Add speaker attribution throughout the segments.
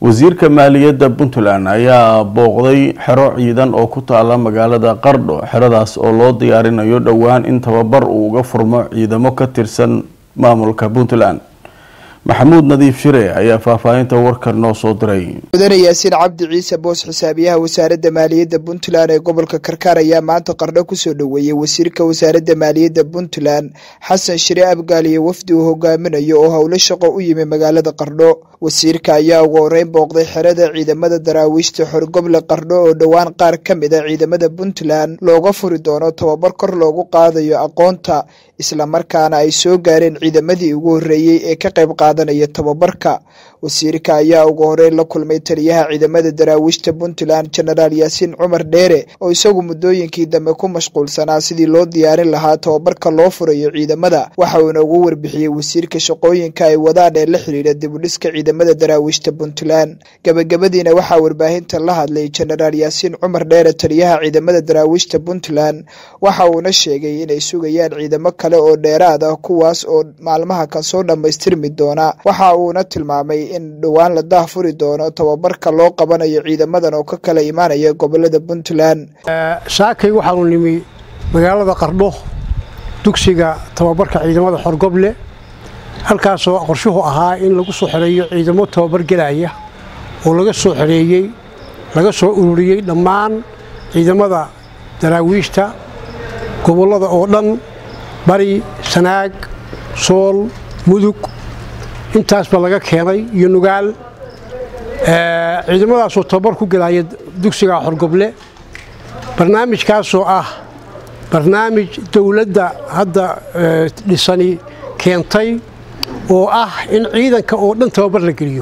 Speaker 1: wasiirka maaliyadda puntland ayaa booqday xero ciidan oo ku taala magaalada qardho xeradaas oo loo diyaarinayo dhowaan in tababar uu uga furmo ciidamo ka tirsan maamulka puntland maxamuud nadiif shire ayaa faahfaahinta warkan noo soo diray
Speaker 2: mudane yaasiin cabdi ciise boos xisaabiyaha wasaaradda maaliyadda puntland ee gobolka karkaar ayaa maanta qardho kusoo dhoweeyey wasiirka wasaaradda maaliyadda puntland xasan shire abgaal iyo wafdi uu hogaaminayo oo howlo shaqo u yimi magaalada qardho wasiirka ayaa ugu horeyn booqday xerada ciidamada daraawiishta xorgoble qardho oo dhowaan qaar ka mid a ciidamada puntland looga furi doono tababar kor loogu qaadayo aqoonta islamarkaana ay soo gaareen ciidamadii ugu horreeyey ee ka qayb qaadanaya tababarka wasiirka ayaa ugu horeyn la kulmay taliyaha ciidamada daraawiishta puntland genaraal yaasiin cumar dheere oo isagu muddooyinkii dambe ku mashquulsanaa sidii loo diyaarin lahaa tababarka loo furayo ciidamada waxa uuna ugu warbixiyey wasiirka shaqooyinka ay wadaan ee la xidhiidha dibudhiska ciidamada daraawiishta puntland gabagabadiina waxaa warbaahinta la hadlay genaraal yaasiin cumar dheere taliyaha ciidamada daraawiishta puntland waxa uuna sheegay inay sugayaan ciidamo kale oo dheeraad ah kuwaas oo maalmaha kan soo dhammaystirmi doona waxa uuna tilmaamay in dhowaan la daahfuri doono tababarka loo qabanayo ciidamadan oo ka kala imaanaya gobolada puntland
Speaker 3: saakay waxaanu nimi magaalada qardho dugsiga tababarka ciidamada xorgoble halkaasoo qorshuhu ahaa in lagu soo xereeyo ciidamo tababar gelaya oo laga soo xereeyey laga soo ururiyey dhammaan ciidamada daraawiishta gobollada oo dhan bari sanaag sool mudug intaasba laga keenay iyo nugaal ciidamadaasoo tababar ku gelaya dugsiga xorgoble barnaamijkaasoo ah barnaamij dowladda hadda dhisani keentay oo ah in ciidanka oo dhan tababar la geliyo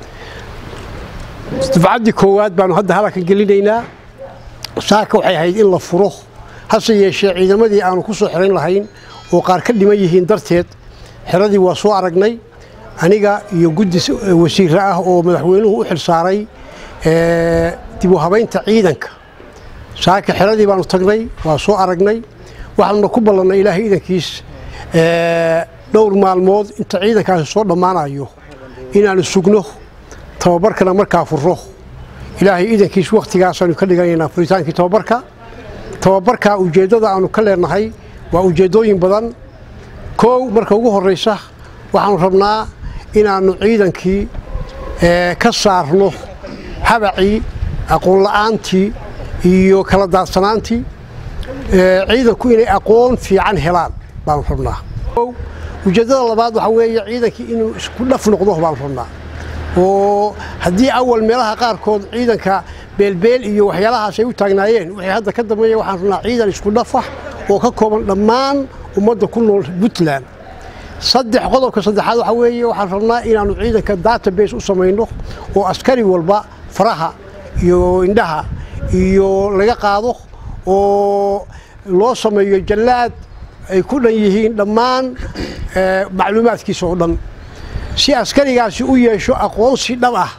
Speaker 3: dafcaddii koowaad baanu hadda halaka gelinaynaa saaka waxay ahayd in la furo hase yeeshee ciidamadii aanu ku soo xerayn lahayn oo qaar ka dhiman yihiin darteed xeradii waa soo aragnay aniga iyo guddi wasiire ah oo madaxweynuhu u xil saaray dib u habaynta ciidanka saaka xeradii baanu tagnay waa soo aragnay waxaanuna ku ballannay ilaahay idankiis dhowr maalmood inta ciidankaasi soo dhammaanayo inaanu sugno tababarkana markaa furo ilaahay idankiis wakhtigaasaanu ka dhiganaynaa furitaankii tababarka tababarka ujeeddada aanu ka leenahay waa ujeeddooyin badan koow marka ugu horraysa waxaanu rabnaa inaannu ciidankii ka saarno habacii aqoonla'aantii iyo kala daadsanaantii ciidanku inay aqoon fiican helaan baanu rabnaa ujeeddada labaad waxaa weeye ciidankii inuu isku dhaf noqdo baanu rabnaa oo haddii awal meelaha qaarkood ciidanka beelbeel iyo waxyaalahaas ay u taagnaayeen wixii hadda ka dambeeya waxaan rabnaa ciidan isku dhafah oo ka kooban dhammaan ummadda ku nool puntland saddex qodobka saddexaad waxaa weeye waxaan rabnaa inaannu ciidanka database u samayno oo askari walba faraha iyo indhaha iyo laga qaado oo loo sameeyo jallaad ay ku dhan yihiin dhammaan macluumaadkiisa oo dhan si askarigaasi u yeesho aqoonsi dhab ah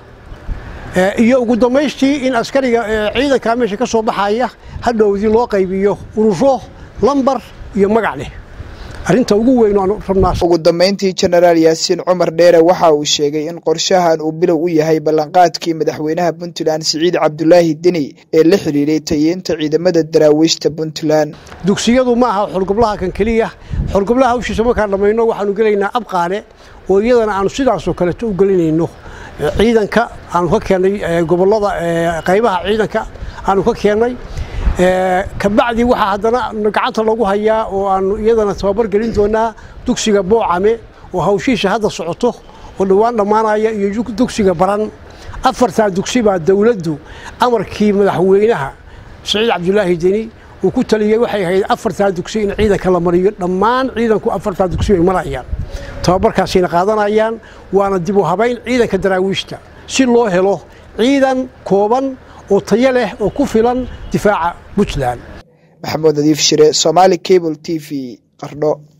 Speaker 3: iyo ugu dambaystii in askariga ciidankaa meesha ka soo baxaya hadhowdii loo qaybiyo ururo lambar iyo magac leh arrinta ugu weyn aanu rabnaa
Speaker 2: ugu dambayntii genaraal yaasiin cumar dheere waxa uu sheegay in qorshahan uu bilow u yahay ballanqaadkii madaxweynaha puntland siciid cabdulaahi deni ee la xidhiidhay tayeynta ciidamada daraawiishta puntland
Speaker 3: dugsiyadu ma aha xorgoblaha kan keliya xorgoblaha hawshiisa markaan dhammayno waxaanu gelaynaa abqaale oo iyadana aanu sidaasoo kaleeto u gelinayno ciidanka aanu ka keennay gobollada qaybaha ciidanka aanu ka keennay kabacdi waxaa haddana gacanta lagu hayaa oo aanu iyadana tababar gelin doonaa dugsiga boocame oo hawshiisha hadda socoto oo dhowaan dhammaanaya iyo dugsiga baran afartaa dugsi baa dowladdu amarkii madaxweynaha siciid cabdulaahi deni uu ku taliyey waxay ahayd afartaa dugsi in ciidanka la mariyo dhammaan ciidanku afartaa dugsi bay marayaan tababarkaasina qaadanayaan waana dib u habayn ciidanka daraawiishta si loo helo ciidan kooban oo tayo leh oo ku filan difaaca puntland
Speaker 2: maxamuud nadiif shire somaali cable t v qardho